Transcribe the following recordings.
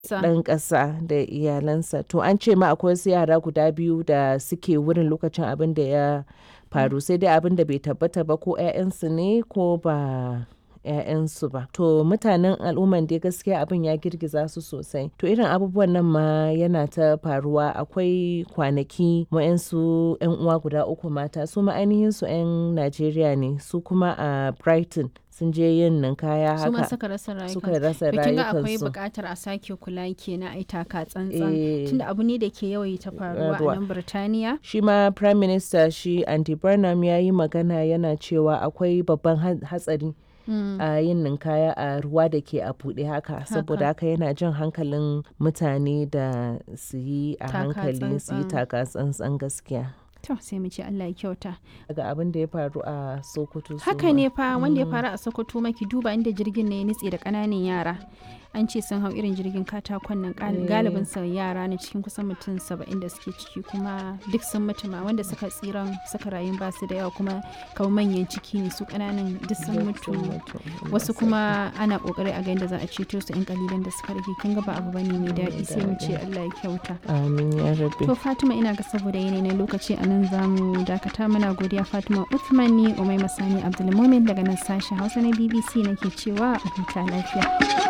ɗan ƙasa da iyalansa. To an ce ma akwai wasu yara guda biyu da suke wurin lokacin abin da ya faru sai dai abin da bai tabbata ba ko 'ya'yansu ne ko ba 'ya'yansu ba. To mutanen al'umman dai gaskiya abin ya girgiza su sosai. To irin abubuwan nan ma yana ta faruwa akwai kwanaki wa'yansu 'yan uwa guda uku mata su ma ainihin su 'yan Najeriya ne su kuma a Brighton sun je yin ninkaya su ma haka suka rasa rayukansu suka rasa to kin ga akwai rayukansu. buƙatar a sake kula kenan ai taka tsantsan Eh. tunda abu ne da ke yawaita faruwa a Faruwa. nan Birtaniya Shi ma Prime Minister shi Andy Burnham ya yi magana yana cewa akwai babban ha- hatsari a yin ninkaya a ruwa da ke a buɗe haka saboda haka yana jan hankalin mutane da su yi a Taka hankali su yi tsantsan. taka tsantsan gaskiya. to sai mu ce Allah ya kyauta Daga abin da ya faru a Sokoto. su haka ma. ne fa wanda ya faru a Sokoto maki duba inda jirgin ne ya nitse da ƙananan yara an ce sun hau irin jirgin katakon nan gal- Eh. galibin sa yara ne cikin kusan mutum saba'in da suke ciki kuma duk sun mutu ma wanda suka tsiran suka rayu ba su da yawa kuma kamar manyan ciki ne su ƙananan duk sun mutu wasu kuma ana kokari a ga yadda za a ceto su yan kalilan da suka rage kin ga ba abu bane mai daɗi sai mu ce Allah ya kyauta Amin ya rabbi. to Fatima ina ga saboda yanayi na lokaci a nan zamu dakata muna godiya Fatima Uthman ni Umai Masani Abdulmumin daga nan sashen Hausa na BBC nake cewa a huta lafiya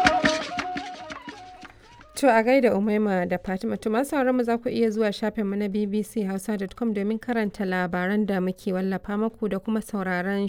To a gaida Umaima da Fatima to masu sauran mu za ku iya zuwa shafinmu na bbchausa.com domin karanta labaran da muke wallafa muku da kuma sauraron